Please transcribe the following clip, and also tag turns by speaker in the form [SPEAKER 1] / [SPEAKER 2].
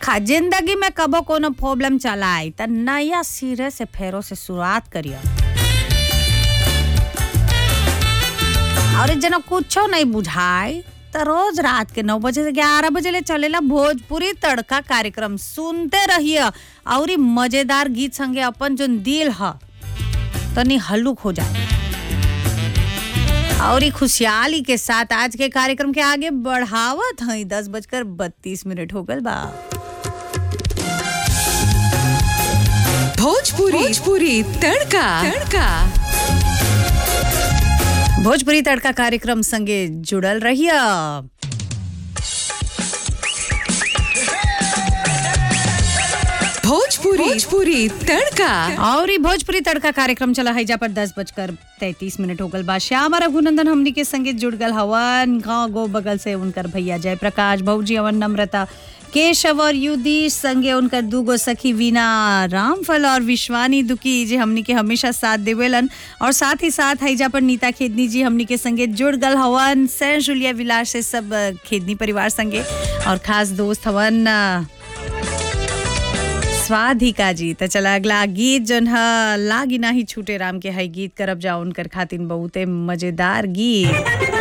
[SPEAKER 1] देखा जिंदगी में कबो कोनो प्रॉब्लम चला आई त नया सिरे से फेरो से शुरुआत करियो और जना कुछो नहीं बुझाई त रोज रात के नौ बजे से ग्यारह बजे ले चलेला भोजपुरी तड़का कार्यक्रम सुनते रहिए और मजेदार गीत संगे अपन जो दिल ह तनी हल्लुक हो जाए और खुशहाली के साथ आज के कार्यक्रम के आगे बढ़ावत हई दस बजकर बत्तीस मिनट हो गल बा
[SPEAKER 2] भोजपुरी भोजपुरी तड़का तड़का
[SPEAKER 1] भोजपुरी तड़का कार्यक्रम संगे जुड़ल रहिए
[SPEAKER 2] भोजपुरी भोजपुरी तड़का
[SPEAKER 1] और ई भोजपुरी तड़का कार्यक्रम चला है जा पर दस बजकर तैतीस मिनट हो गल बा श्याम और रघुनंदन हमनी के संगे जुड़ गल हवन गाँव गो बगल से उनकर भैया जय प्रकाश भौजी अवन नम्रता केशव और युधीश संगे उनकर दूगो सखी वीना रामफल और विश्वानी दुकी जे हमनी के हमेशा साथ देवेलन और साथ ही साथ हैजा पर नीता खेदनी जी हमनी के संगे जुड़ गल हवन सैर जुलिया विलास से सब अ, खेदनी परिवार संगे और खास दोस्त हवन अ, स्वाधिका जी त चला अगला गीत जन ह लागी नाही छूटे राम के है गीत करब जा उनकर खातिन बहुते मजेदार गीत